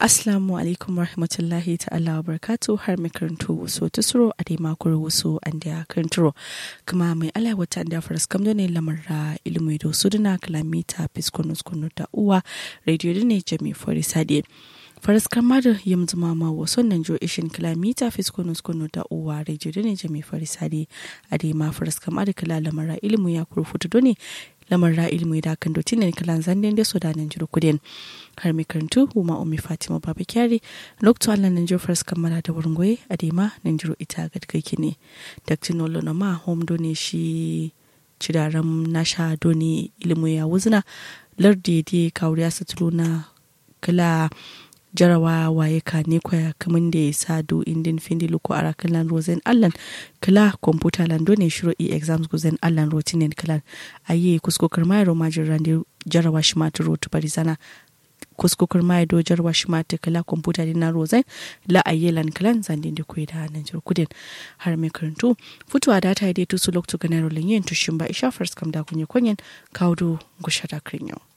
Assalamu alaikum rahmatullahi ta'ala wa barakatu har mai karanto wasu tusuro a dai makon wasu an da karanturo kuma mai ala wata da faras kam ne lamarra ilimi da su duna kalamita fiskonus kunu da uwa radio ne jami fori sade faras kama da yam zuma ma wasu nan jo ishin kalamita fiskonus kunu da uwa radio ne jami fori sade a dai ma faras kama da kala lamarra ilimi ya kurfutu doni lamarra ilimi da kan dotin ne kalan zanden da so da nan jiro kudin har mai karantu huma umi fatima baba kyari lokto allah nan jiro faras kammala da wurin goye a dema nan jiro ita ga kai ne dr nolo na ma home doni shi cidaran nasha doni ilimi ya wuzna lardi di kawuriya satulu na kala jarawa waye ka ne kwaya kaman da ya sa do indin findi luko ara kalan rozen allan kala computer lan done shiro e exams guzen allan rotinen kalan aye kusko karmai roma jirande jarawa shi ma turo to barizana kusko karmai do jarawa shi ma ta kala computer din na rozen la aye lan kalan zandin da kuyi da nan jir kudin har mai karantu futuwa da ta yi dai tusu lokto ganaro linyin tushin ba isha first kam da kunye kunyen kawo do gushara krinyo